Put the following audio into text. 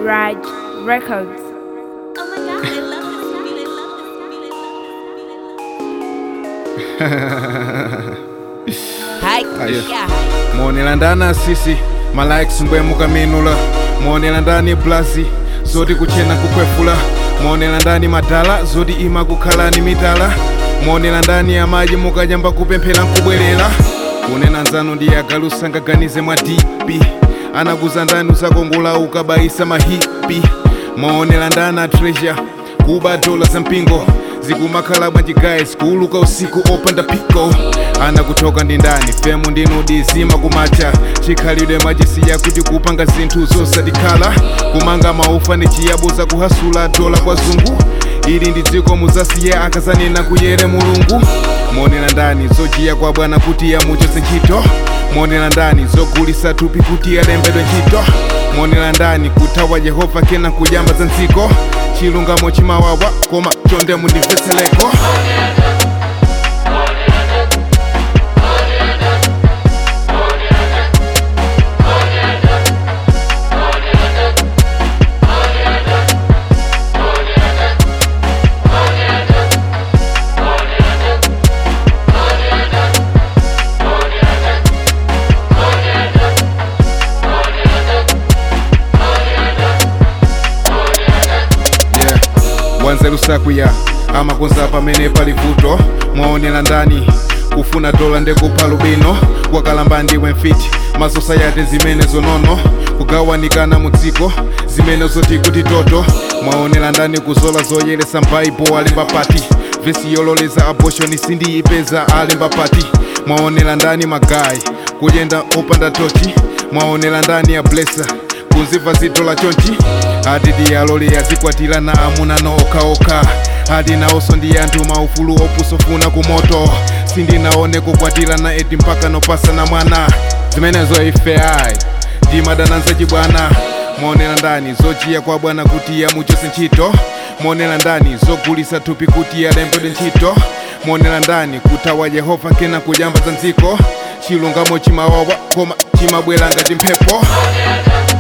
Raj Records. Oh my god, I love this feeling. Ayo. Yeah. muonera ndani asisi malikes mbwemuka minula muonera ndani blazi zoti kuchena kukwefula muonera ndani madala zoti ima kukhalani mitala muonera ndani amaji mukanyamba kupemphera nkubwerera kunena nzanu ndi agalusa ngaganize mwa dipi anakuza ndani usakongola ukabayisa mahipi muonera ndani a treasure kuba dola za mpingo zikumakhala bwanjigayes kuuluka usiku opanda piko anakutoka ndi ndani femu ndinudi zima kumacha chikhalidwe machisiya kuti kupanga zinthu zosatikhala kumanga maufa ni chiyabuza kuhasula dola kwa zungu ili ndi dziko muzasiye akazanena kuyere mulungu monera ndani zojiya kwa bwana kuti yamuchose ntchito monera ndani zogulisa thupi kuti alembedwe ntchito monera ndani kuthawa yehova kena kuyamba za ndziko chilungamo chimawawa koma chonde mundimvetsereko yeah. wanzeru sakwiya amakonza pamene pali vuto mwaonera ndani kufuna dola ndekupha lubino wakalamba ndiwe mfiti masosayati zimene zonono kugawanikana mu dziko zimene zoti kuti toto mwaonera ndani kuzola zoyeresa mbaibo alemba pati vesi yololeza abortion sindiyipeza alemba pati mwaonera ndani magayi kuyenda opanda tochi mwaonera ndani ya blesa kunzimva zito la chonchi ati diyalole yazikwatira na amuna no okhaokha ati nawonso ndi anthu maufulu opusofuna kumoto sindinaone kukwatirana eti mpaka nopasana mwana zimenezo ife ayi ndimadananza chibwana maonera ndani zochiya kwa bwana kuti yamuchose ntchito maonera ndani zogulisa thupi kuti alembedwe ntchito maonera ndani kuthawa yehova kena kuyamba za ndziko chilungamo chimawawa koma chimabwera ngati mphepo